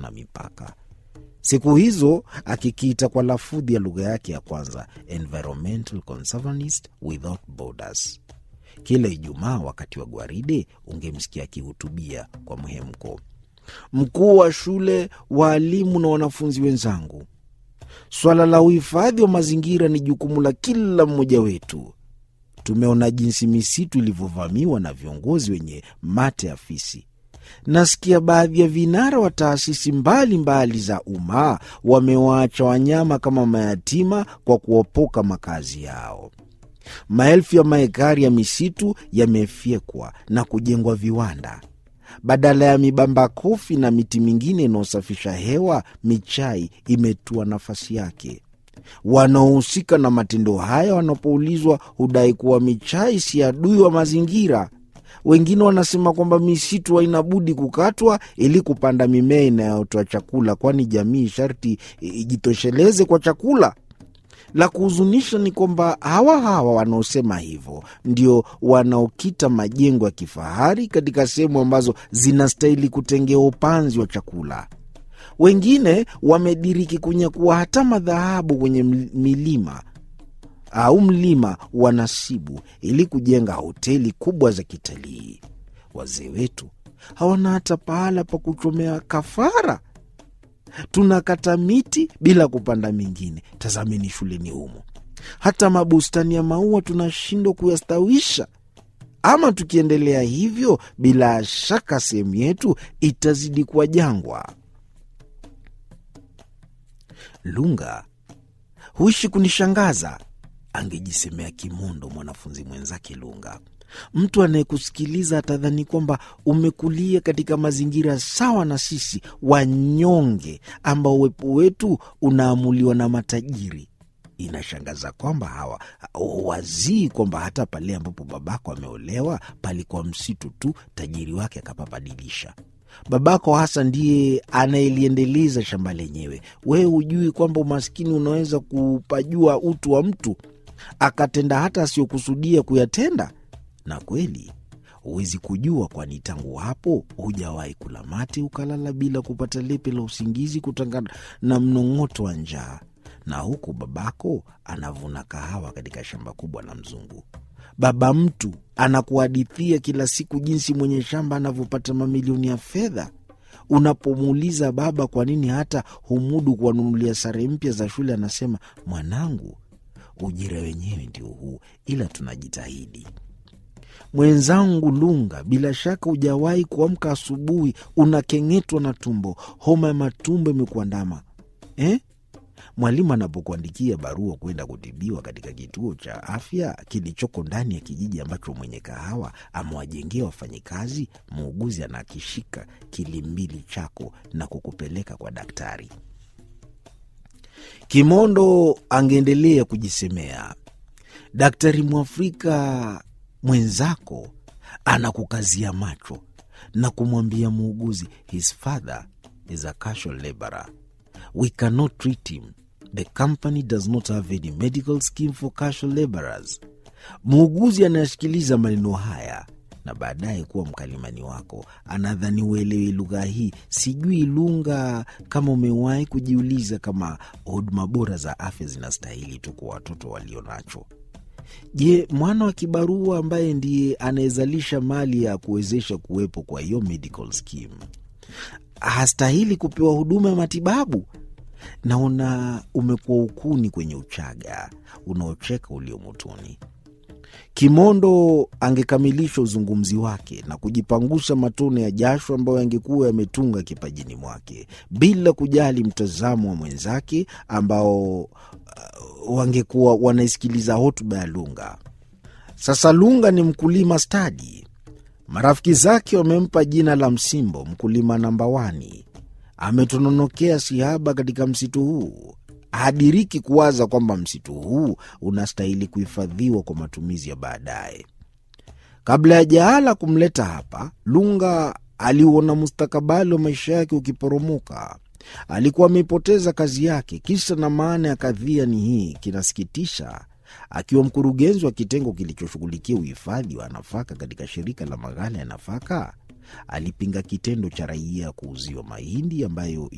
na mipaka. Siku hizo akikiita kwa lafudhi ya lugha yake ya kwanza, Environmental Conservanist Without Borders. Kila Ijumaa wakati wa gwaride ungemsikia akihutubia kwa mhemko. Mkuu wa shule, waalimu na wanafunzi wenzangu, swala la uhifadhi wa mazingira ni jukumu la kila mmoja wetu. Tumeona jinsi misitu ilivyovamiwa na viongozi wenye mate ya fisi. Nasikia baadhi ya vinara wa taasisi mbalimbali za umma wamewaacha wanyama kama mayatima kwa kuopoka makazi yao. Maelfu ya maekari ya misitu yamefyekwa na kujengwa viwanda. Badala ya mibamba kofi na miti mingine inayosafisha hewa, michai imetua nafasi yake. Wanaohusika na matendo haya wanapoulizwa hudai kuwa michai si adui wa mazingira. Wengine wanasema kwamba misitu haina budi kukatwa ili kupanda mimea inayotoa chakula, kwani jamii sharti ijitosheleze kwa chakula. La kuhuzunisha ni kwamba hawa hawa wanaosema hivyo ndio wanaokita majengo ya kifahari katika sehemu ambazo zinastahili kutengewa upanzi wa chakula. Wengine wamediriki kunyakua hata madhahabu kwenye milima au mlima wa Nasibu ili kujenga hoteli kubwa za kitalii. Wazee wetu hawana hata pahala pa kuchomea kafara. Tunakata miti bila kupanda mingine. Tazameni shuleni humo, hata mabustani ya maua tunashindwa kuyastawisha. Ama tukiendelea hivyo, bila shaka sehemu yetu itazidi kuwa jangwa. Lunga huishi kunishangaza, angejisemea kimondo mwanafunzi mwenzake Lunga. Mtu anayekusikiliza atadhani kwamba umekulia katika mazingira sawa na sisi wanyonge, ambao uwepo wetu unaamuliwa na matajiri. Inashangaza kwamba hawa wazii kwamba hata pale ambapo babako ameolewa palikuwa msitu tu, tajiri wake akapabadilisha. Babako hasa ndiye anayeliendeleza shamba lenyewe. Wewe hujui kwamba umaskini unaweza kupajua utu wa mtu, akatenda hata asiyokusudia kuyatenda. Na kweli huwezi kujua, kwani tangu hapo hujawahi kula mate ukalala bila kupata lepe la usingizi kutokana na mnong'oto wa njaa. Na huku babako anavuna kahawa katika shamba kubwa la mzungu. Baba mtu anakuhadithia kila siku jinsi mwenye shamba anavyopata mamilioni ya fedha. Unapomuuliza baba kwa nini hata humudu kuwanunulia sare mpya za shule, anasema mwanangu, ujira wenyewe ndio huu, ila tunajitahidi. Mwenzangu Lunga, bila shaka hujawahi kuamka asubuhi unakeng'etwa na tumbo, homa ya matumbo imekuandama eh? Mwalimu anapokuandikia barua kwenda kutibiwa katika kituo cha afya kilichoko ndani ya kijiji ambacho mwenye kahawa amewajengea wafanyikazi, muuguzi anakishika kilimbili chako na kukupeleka kwa daktari. Kimondo angeendelea kujisemea, daktari Mwafrika mwenzako anakukazia macho na kumwambia muuguzi, his father is a casual laborer, we cannot treat him The company does not have any medical scheme for casual laborers. Muuguzi anayesikiliza maneno haya na baadaye kuwa mkalimani wako anadhani uelewi lugha hii. Sijui Lunga, kama umewahi kujiuliza kama huduma bora za afya zinastahili tu kwa watoto walio nacho. Je, mwana wa kibarua ambaye ndiye anayezalisha mali ya kuwezesha kuwepo kwa hiyo medical scheme hastahili kupewa huduma ya matibabu? Naona umekuwa ukuni kwenye uchaga unaocheka ulio motoni. Kimondo angekamilisha uzungumzi wake na kujipangusha matone ya jasho ambayo yangekuwa yametunga kipajini mwake bila kujali mtazamo wa mwenzake ambao uh, wangekuwa wanaisikiliza hotuba ya Lunga. Sasa Lunga ni mkulima stadi. Marafiki zake wamempa jina la Msimbo, mkulima namba wani. Ametononokea sihaba katika msitu huu. Hadiriki kuwaza kwamba msitu huu unastahili kuhifadhiwa kwa matumizi ya baadaye. Kabla ya jahala kumleta hapa, Lunga aliuona mustakabali wa maisha yake ukiporomoka. Alikuwa ameipoteza kazi yake. Kisa na maana ya kadhia ni hii, kinasikitisha. Akiwa mkurugenzi wa kitengo kilichoshughulikia uhifadhi wa nafaka katika shirika la maghala ya nafaka, alipinga kitendo cha raia kuuziwa mahindi ambayo